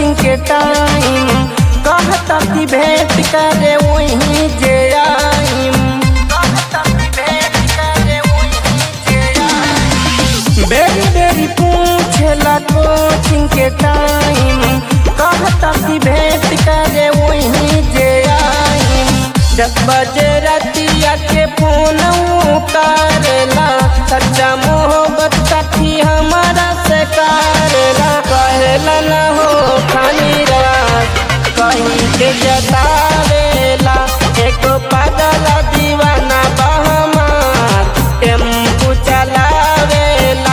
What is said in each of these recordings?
coaching के time कहता कि भेंट करे वहीं जे आइम कहता कि भेंट करे वहीं जे आइम बेरी बेरी पूछला कोचिंग के टाइम कहता कि भेंट करे वहीं जे आइम दस बजे रतिया के फोन उतारला सच्चा मोहब्बत साथी हमारा से करेला कहेला न हो खानी रात कहीं के जतावेला एक पागल दीवाना बहमार टेम्पू चलावेला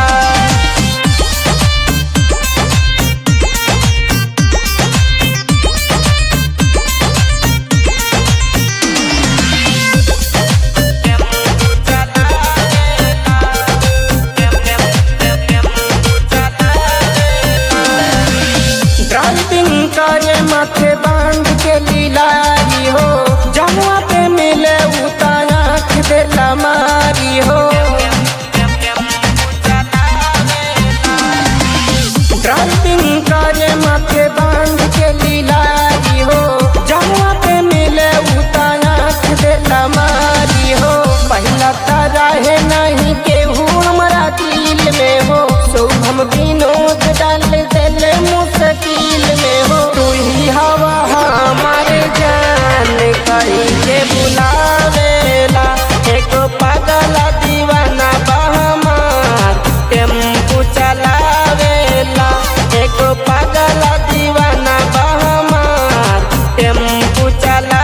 ड्राइविंग करे माथे बांध के लीलाई हो जमुआ पे मिले उताया देला मारी हो ड्राइविंग करे माथे बांध के लीलाई हो जमुआ पे मिले उताया देला मारी हो पहला तारा है नहीं केहू हमारा दिल में हो शुभम विनोद डाल दिल मुश्किल में हो तू ही हवा हमारे जान कहीं के बुलावेला एक पागल दीवाना बहमार टेम्पू चलावेला एक पागल दीवाना बहमार टेम्पू चला